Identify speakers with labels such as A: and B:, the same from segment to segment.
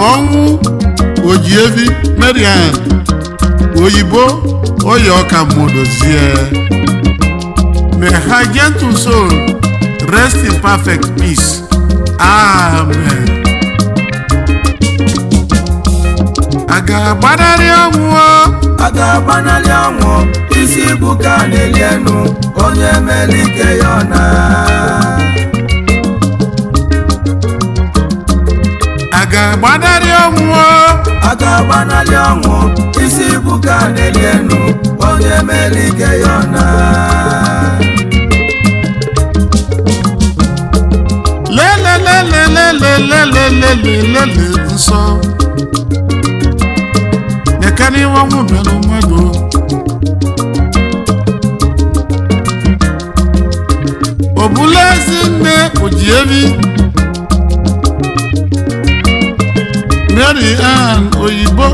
A: ọnwụ ojievi marian oyibo oyi ọka modozie may her gentle soul rest in perfect peace amen a ga-agbanarị ọnwụ o?
B: a ga-agbanarị ọnwụ isi bụ ka a na-eli enu onye mere ike ya ọ na
A: a ga-agbanarị ọnwụ o?
B: a ga-agbanarị ọnwụ isi bụ ka a na-eli enu onye mere ike ya ọ na
A: lelelelelelelelelele nsọ nekana iwe ọnwụ bịara mmadụ o bula ezi nne ojievi mary ann oyibo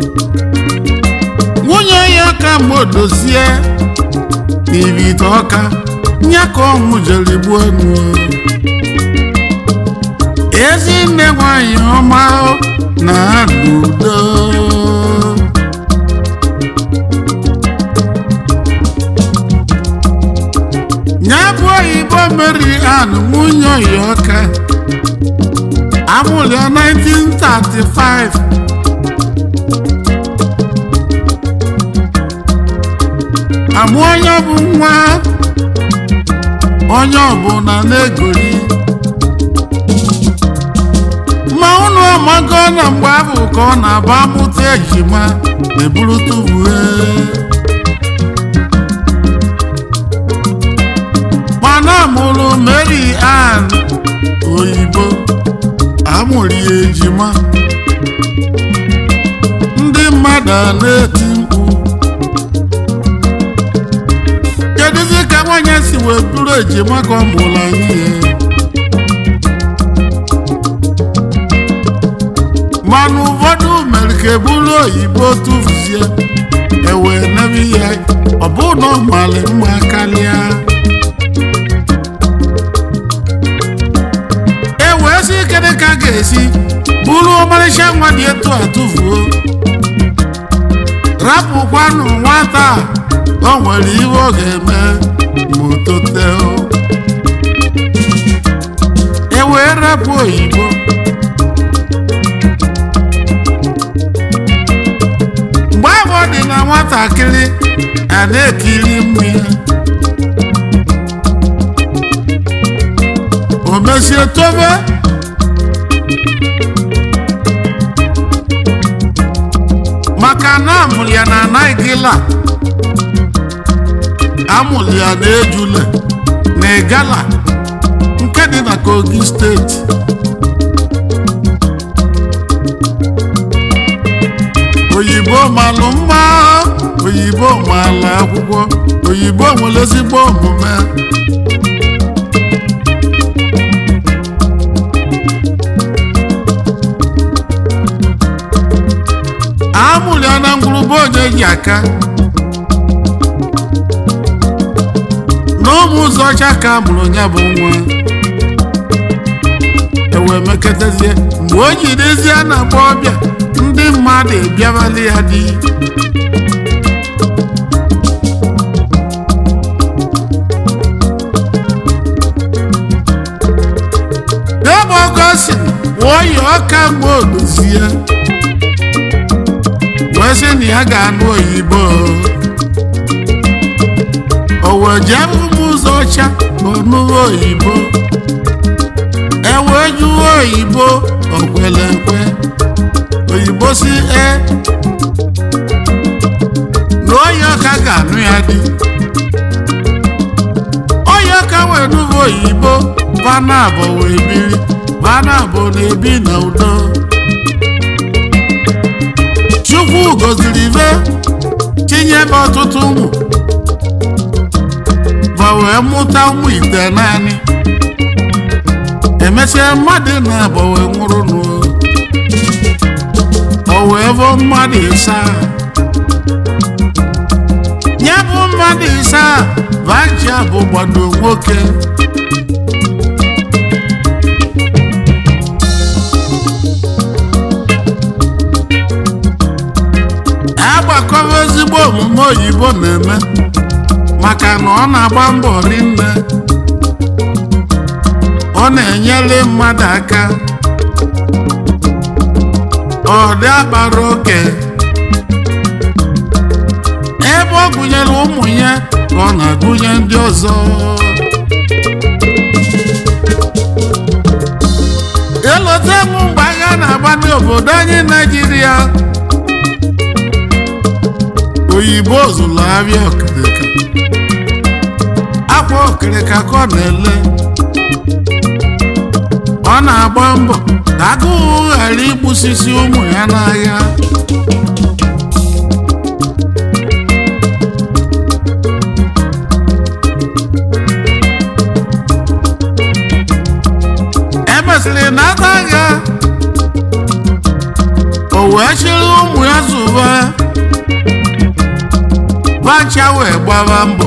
A: nwunye ya ka modozie n'ibite ọka nya ka ọnwụ jere gbuo enu ezinne nwanyị ọma na n'udo ya bụ oyibo mary ann nwunye oyiọka amụrụ ya 1935 amụ onye bụ nwa onye ọbụla na-egori ma unu amago na mgbe ahụ ka ọ na-aba amụta ejima na-eburute uwe mana amụrụ Mary Ann oyibo amụrụ ya ejima ndị mmadụ a na-eti mkpu kedụzi ka nwanyị si wee bụrụ ejima ka ọ mụrụ anyị ya mana ụfọdụ mere ka eburu oyibo tụfuzie ewee nebe ya ọ bụ na ọ mara mma karịa e wee sị kedụ ka a ga-esi bụrụ ọmarịcha nwa dị etu a tụfuo rapụkwanụ nwata a, o nwere ihe ọ ga-eme ma o tote e wee rapụ oyibo mgbe ahụ ọ dị na nwatakịrị a na-ekiri mmiri o mesie tobe maka na amụrụ ya na naigila amụrụ ya na ejule na igala nke dị na kogi steeti oyibo malụ mma oyibo maala akwụkwọ oyibo nwere ezigbo omume amụrụ ya na ngwurube onye ji aka n'ụmụ ụzọ ọcha ka amụrụ ya bụ nwa ewee meketezie mgbe o jidezie na agba ọbịa ndị mmadụ ebiabali ya dị n'ebe ọgọsi oyi ọka mgbe odozie wee sị na ya ga-anụ oyibo o wee jee ụmụ ụzọ ọcha ọnụghị oyibo ewee jụọ oyibo okwele ekwe oyibo si e na onye ọka ga-anụ ya dị onye ọka wee nụva oyibo vanabọ wee biri vanabọ na-ebi na udo chukwu goziri ibe tinyebe ọtụtụ ụmụ ma wee mụta ụmụ ite naanị emesịa mmadụ na-abọ wee nwụrụ n'ụlọ o wee bụ mmadụ ịsaa ya bụ mmadụ ịsaa vaja bụ gbado nwoke akọwa ezigbo omume oyibo na-eme maka na ọ na-agba mbọ rinne ọ na-enyere mmadụ aka ọ dị akpara oke ebe ọ gụnyere ụmụ ya ka ọ na-agụnye ndị ọzọ elote m mgbe agha na-agba n'obodo anyị naijiria oyibo zụrụ abịa okirika akwa okirika ka ọ na-ele ọ na-agba mbọ ka agụụ ghara igbusisi ụmụ ya n'agha emesịrị n'ata agha o wee chịrị ụmụ ya zụba bacha wee gbaba mbọ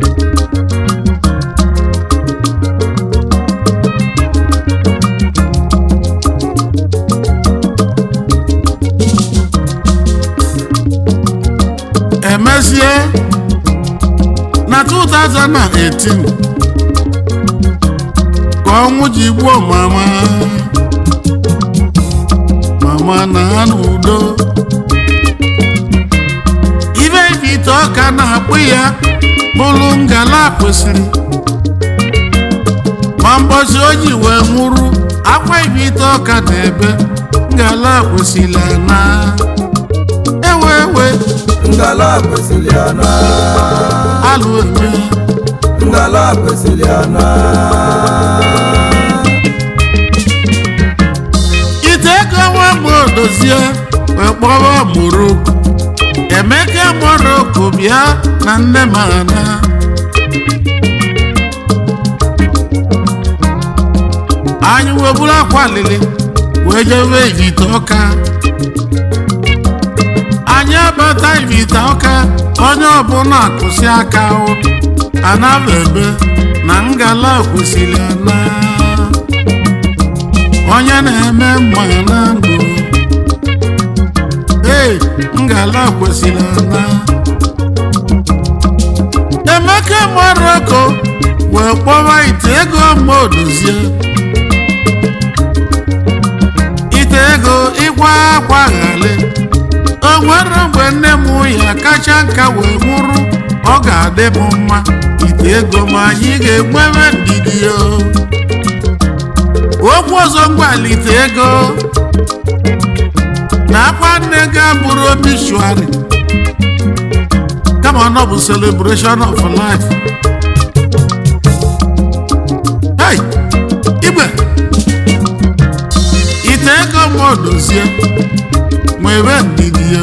A: emezie na 2018 ka ọnwụ ji gbuo mama mama na ha n'udo ibe ibe ite ọka na-akpụ ya bụrụ ngala kwesịrị ma mbọsi o ji wee nwụrụ akwa ibe ite ọka na ebe ngala kwesịrị na ewe ewe
B: ngala kwesịrị ana
A: alụ eme
B: ngala kwesịrị ana
A: ite ego nwa mgbe odozie wee kpọrọ moroko emeka moroko bịa na nne m ana anyị wee buru akwa lili wee jebe ivite ọka anyị abata ivite ọka onye ọbụla akụsi aka o anaba ebe na ngala kwesịrị ana onye na-eme mma na ndụ ee ngala kwesịrị ana emeka moroko wee kpọwa ite ego ma odozie ite ego ịkwa akwa ghale o nwere mgbe nne m ya kacha nka wee nwụrụ ọ ga-adị m mma ite ego ma anyị ga-enwebe ndidi o okwu ọzọ mgbalite ego na akwa nne ga bụrụ obituary kama ọ bụ celebration of life hey igwe ite ego ma odozie nwere ndidi ya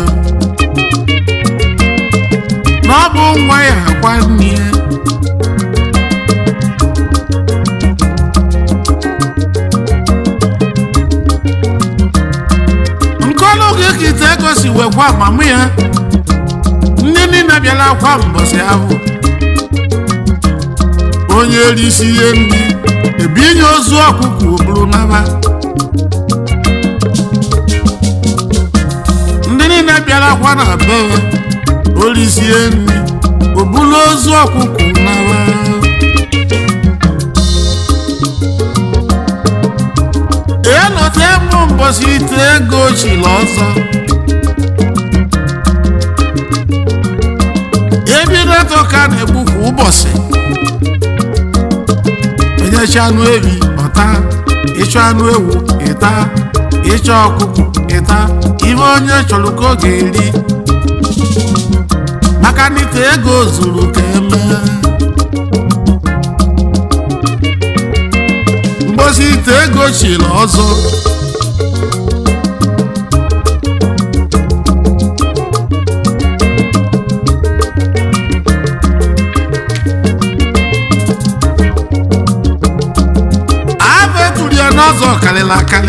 A: na ọ bụ nwa ya akwa nne ya nkọlụ gị ka ite ego si wekwa amamụ ya ndị niile bịara akwa mbọsị ahụ onye erisi ihe ndị ebinye ozu ọkụkọ oburu naba ndị niile bịara akwa na be ya orisie nri obulu ozu ọkụkọ naba elota mụ mbọsị ite ego chiri ọzọ ebidoto ka na-egbu kwa ụbọchị onyechi anụ ewi ọta ịchọ anụ ewu ịta ịchọ ọkụkọ ịta ihe onye chọrọ ka ọ ga-eri maka na ite ego zuru ka emee mgbosi ite ego chiri ọzọ abụ eturu ya n'ọzọ karịrị akarị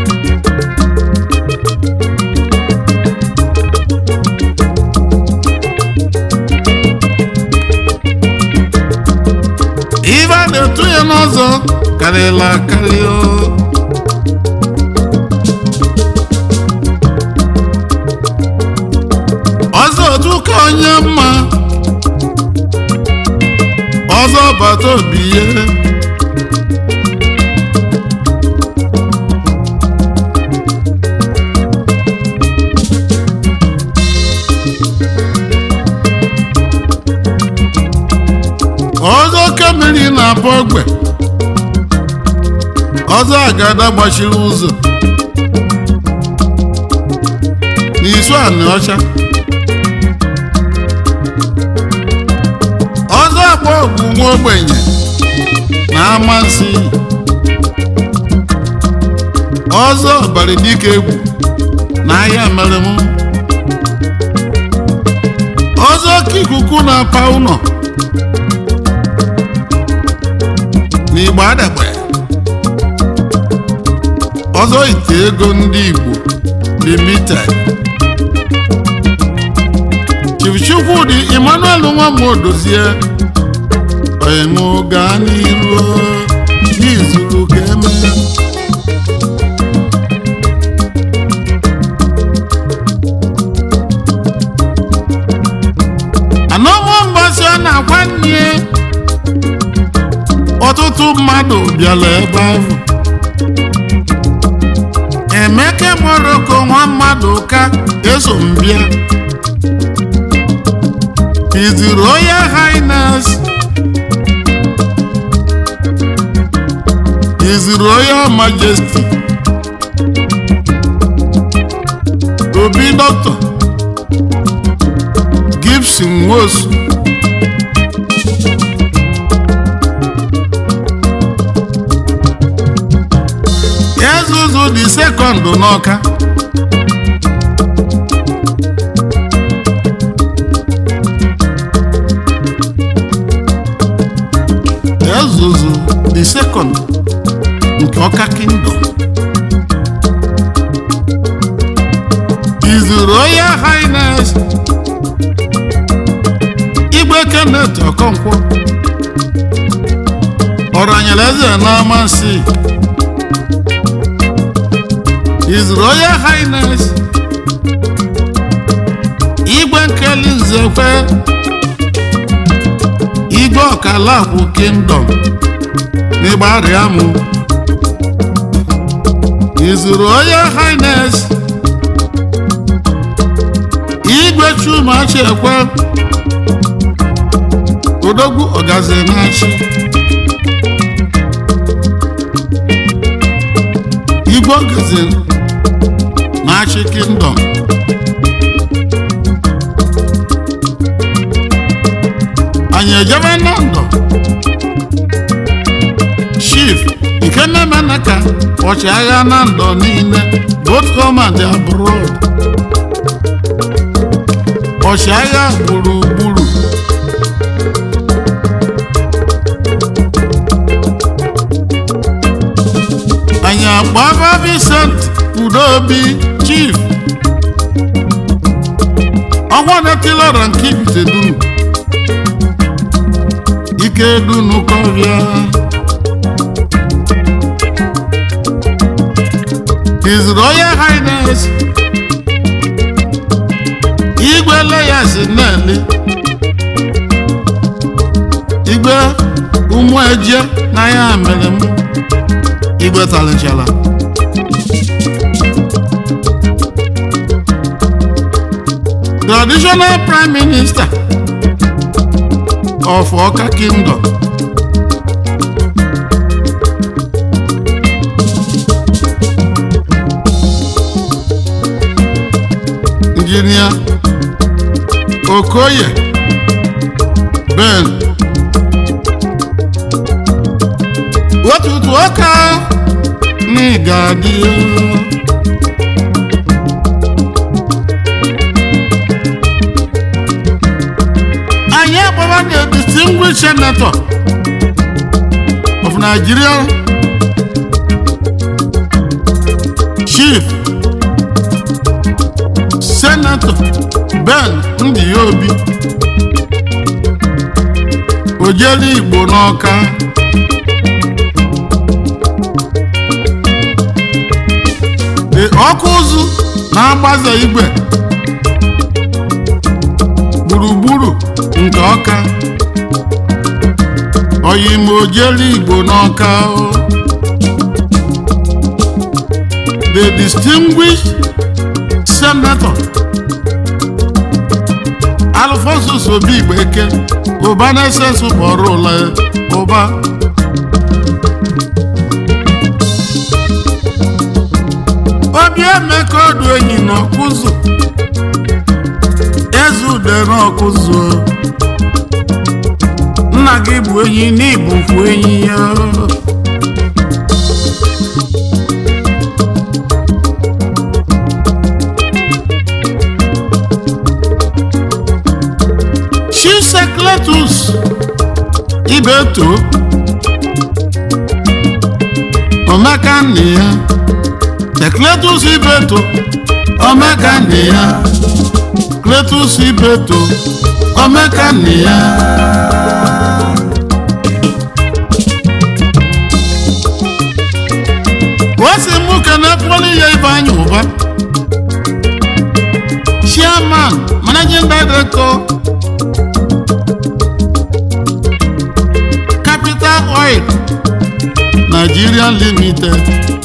A: ife a na-etu ya n'ọzọ karịrị akarị o ọzọ onye mma ọzọ bata obi ya ọzọ kemiri na-abụ ogbe ọzọ agada gbachiri ụzọ n'isu anị ọcha ọzọ agba ọgwụ nwa ogbenye na amasị ọzọ ọbara dike egwu na ahịa mere m ọzọ ka ikuku na-apa ụlọ n'igbo adagbe ọzọ ite ego ndị igbo limited chief chukwudi emmanuel nwamodozie oyemu gaa n'iru n'izuru ka emee anọnwụ mgbasi ọ na-agwa nne ọtụtụ mmadụ bịara ebe ahụ emeke moroko nwa mmadụ ka eso m bịa His Royal Highness His Royal Majesty Obi Dr. Gibson Nwosu Ezuzu the second n'Ọka Ezuzu the second nke Ọka Kingdom His Royal Highness Igwe Kenneth Okonkwo ọranyere eze n'amasị His Royal Highness Igwe Nkeli Nzekwe Igwe Ọkalagwụ Kingdom n'Ịgbarịamụ His Royal Highness Igwe Chumachi Ekwe Odogwu Ọgazi na-achị Igwe Ọgazi na-achị Kingdom anyị ejebe na ndụ chief ikenemenaka ọchịagha na ndụ niile both home and abroad ọchịagha gburugburu anyị agbaba Vincent Udobi chief ọnwa netilara nke ibite dunu ike dunu kọrịa His Royal Highness igwe leyas nnele igwe ụmụ eje na ya mere m igwe talichala traditional prime minister of Ọka Kingdom injinia Okoye Ben otutu ọka n'ịgadị anyị agbaba the distinguished senator of Nigeria chief senator Ben Ndiyobi ojeli Igbo n'Ọka the ọkụ ụzụ na-agbaze igwe ọka oyima ojelu igbo n'ọka o. the distinguished senator alfonsus obi igbeke ụba na-esesu kpọrọ ụla ụba obi emeka ọdụ enyi n'ọkụzụ eze ude n'ọkụzụ nna gị bụ enyi n'ibukwu enyi ya Chisekletus Ibeto Omeka nne ya Tekletus Ibeto Omeka nne ya Kletus Ibeto Omeka nne ya Wasi mụ kenepụlụ ya ibe anya ụba Chairman Managing Director Capital Oil Nigeria Limited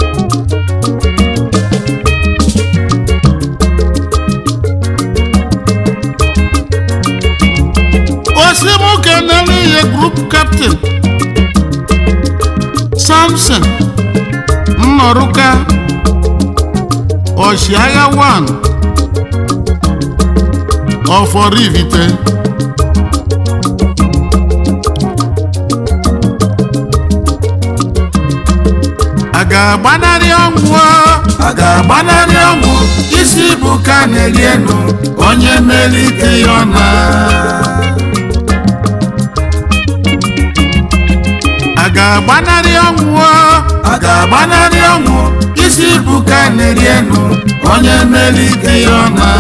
A: Osimuke Neliye Group Captain Samson Nnoruka Oshiagha 1 of Orivite a ga-agbanarị ọnwụ
B: a ga-agbanarị ọnwụ isi bụ ka na-eri enu onye mere ike ya ọ na
A: a ga-agbanarị ọnwụ
B: a ga-agbanarị ọnwụ isi bụ ka na-eri enu onye mere ike ya ọ na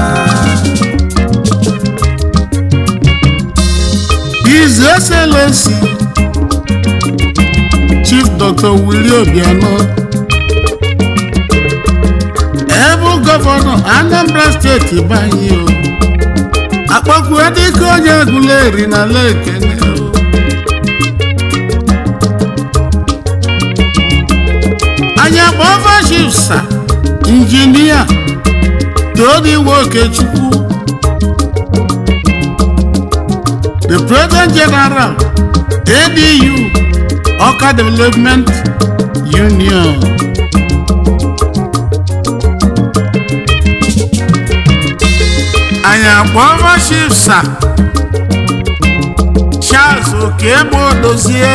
A: His Excellency Chief Dr. Willie Obiano Ebu Gọvanọ Anambra Steeti banye o akpọkwue dịka onye egwuleri na lekene o anya kpọva Chief Sir Injinia Tony Okechukwu the President General ADU Ọka Development Union anyị akpọrọ Chief Sir Charles Okegbo Dozie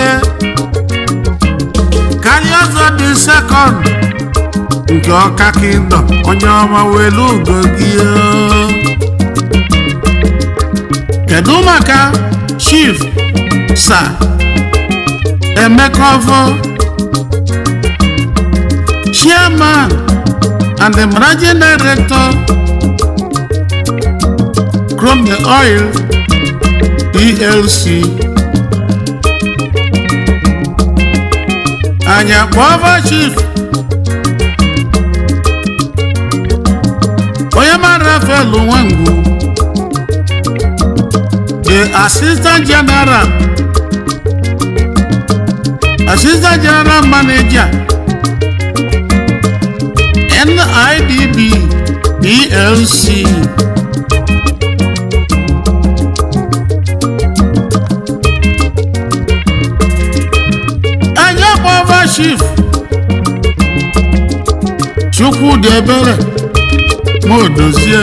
A: karịa ọzọ dị sekọnd nke Ọka Kingdom onye ọma welu ugo gị o. kedu maka chief sir emeka ọfọ chairman and the managing director chrome oil plc anyị akpọva chief onye mara rafael nwangwu the assistant general assistant general manager NIDB PLC anya gbava chief Chukwudi Ebere ma odozie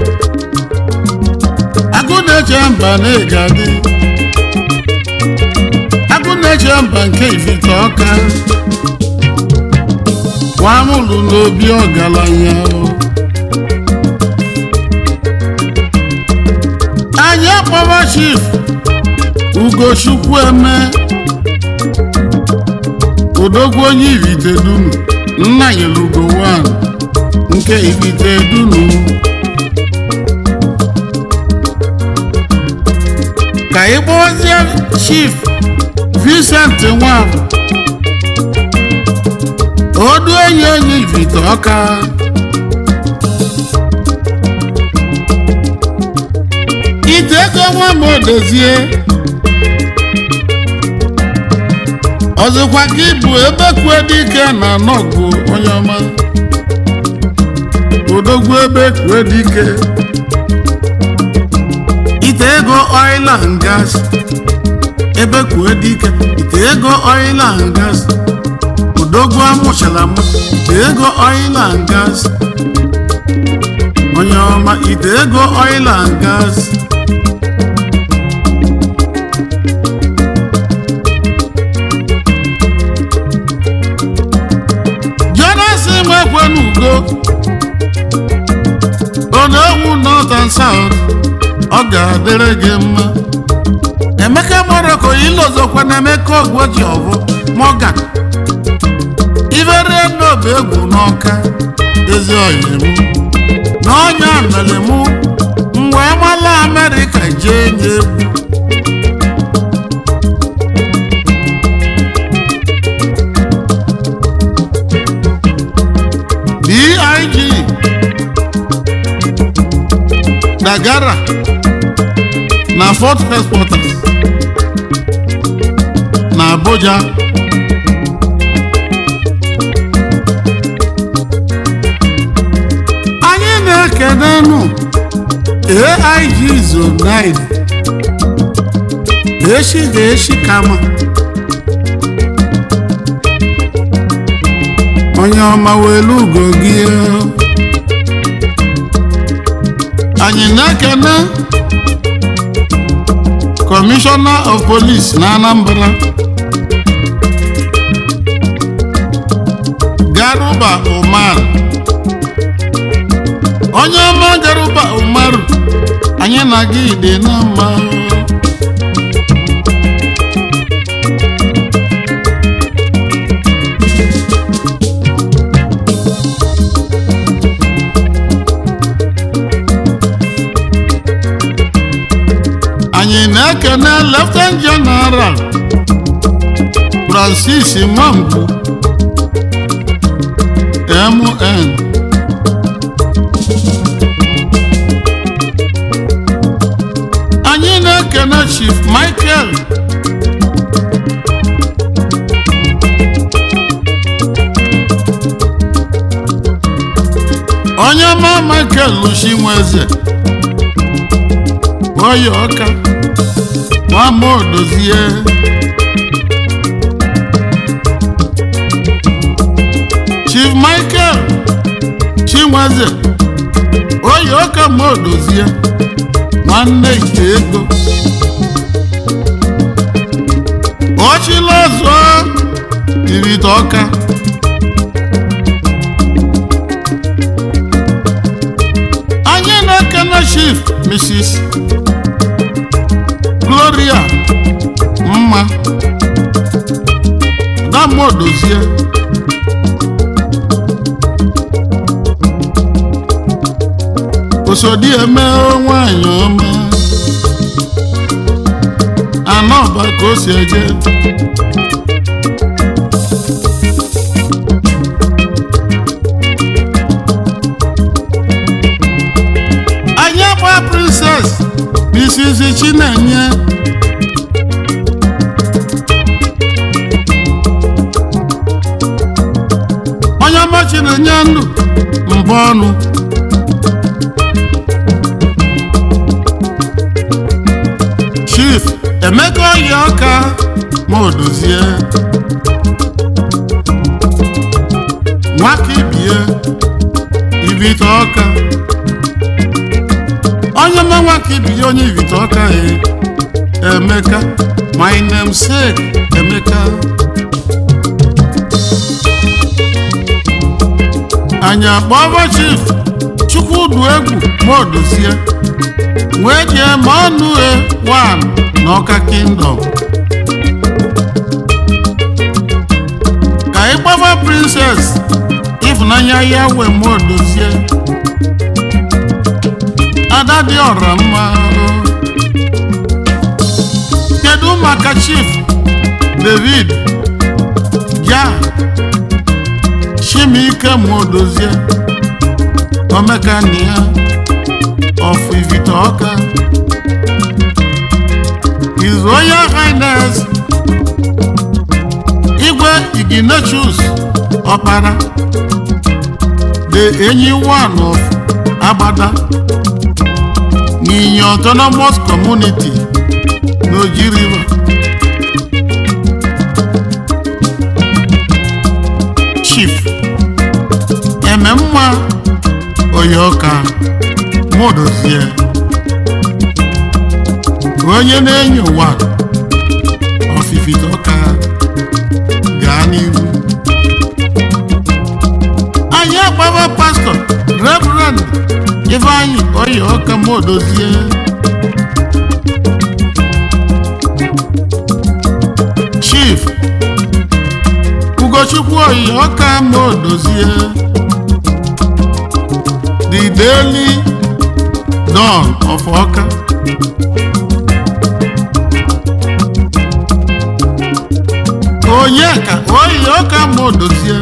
A: agụ na-eche mba na-eji adị agụ na-eche mba nke ifite ọka nwamụlụ n'obi ọgaranya anyị akpọba chief ugochukwu eme odogwu onye ifite dunu nna nyere ugo 1 nke ifite dunu ka ị kpọzie chief Vincent Nwafọ odu enyi enyi ifite ọka ite ego nwa m odozie ọzọkwa ka ịbụ ebe kwue dike na nọgụ onye ọma odogwu ebe kwue dike ite ego oil and gas ebe kwue dike ite ego oil and gas odogwu amụchala m ite ego oil and gas onye ọma ite ego oil and gas jonasi mekwenugo onowu north and south ọ ga-adịrị gị mma emeka moroko ilozokwa na emeka ogwoji ọbụ morgan ivere n'obi egwu n'ọka ezi oyi m na ọnya mere mụ mgbe amala amerịka jee nye egwu dig dagara na fort headquarters na abuja anyị na-ekenenu aig zone 9 echi ga-echi kama onye ọma welu ugo gị anyị na-ekene kọmishọna of police na anambra garuba umar onye ọma garuba umar anyị na gị dị na mma anyị na-ekene leftenant general francis nwangwu mn anyị na-ekene chief michael onye ọma michael luchinweze oyi ọka nwama odozie chief michael chinweze oyi ọka ma odozie nwanne ite ego ọchịla ọzọ irite ọka anyị na-ekene chief mrs gloria mma dama odozie osodi eme nwanyị ọma anọ ọba ka o si eje anyị agba princess mrs chinenye onye ọma chinenye ndụ mbụ ọnụ chief emeka oyi ọka ma odozie nwaka ibie ibite ọka onye ma nwaka ibie onye ibite ọka e emeka my namesake emeka anyị akpọba chief chukwudu egwu ma odozie wee jee ma ọnụ e wan n'ọka kingdom ka ị gbaba princess ịfụnanya ya wee ma odozie ada dị ọra mma kedu maka chief david ja chimike ma odozie omekania of ivite ọka royal highness igwe ignatius ọkpara the enyi one of agbada n'inye autonomous community n'oji river chief ememma oyoka modozie onye na-enyo ụwa ọfifite ọka gaa n'ihu anyị agbawa pastọ reverend ifeanyị oyi ọka modozie chief ugochukwu oyi ọka modozie the daily dawn of ọka onye ka oyi ọka modozie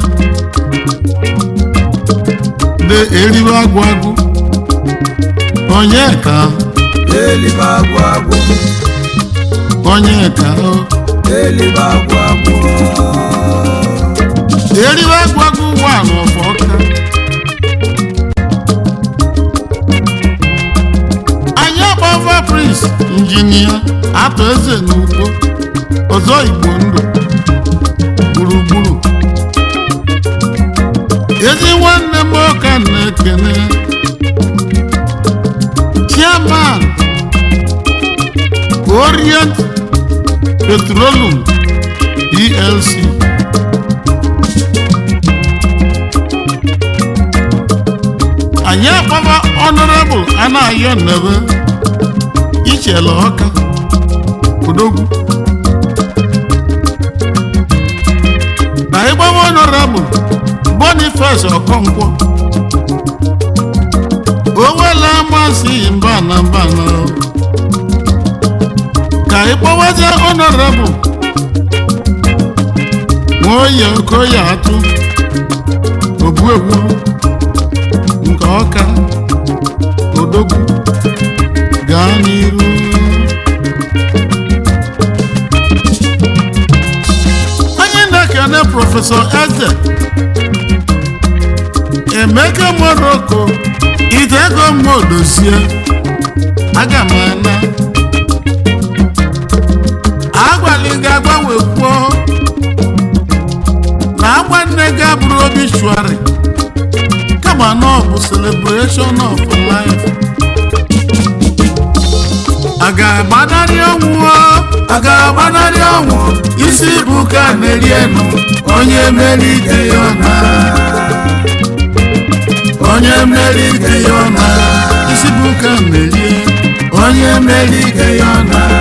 A: de eriwe agwụ agwụ onye ka
B: elibe agwụ agwụ
A: onye ka o
B: elibe agwụ agwụ
A: eriwe agwụ agwụ ụwa n'ọfọ ọka anyị agbava prince injinia atọ eze n'ugbo ọzọ igbo ndụ gburugburu ezi nwanne m ọka na-ekene chairman orient petroleum plc anyị agbaba honorable anayo nnebe ichele ọka odogwu na ịgbawa honorable boniface ọkọnkwọ owela amasị mba na mba na ka ịgbawazie honorable nwoye okoye atụ obuegwu nke ọka odogwu gaa n'iru onye na-ekene prọfesọ eze emeka moroko ite ego modozie aga m ana agwali gị agbanwe kwuo na agba nne gị abụrụ obituary kama na ọ bụ celebration of life a ga-agbanarị ọnwụ o? a ga-agbanarị ọnwụ isi bụ ka na-eri enu onye mere ike ya ọ na onye mere ike ya ọ na isi bụ ka na-eri onye mere ike ya ọ na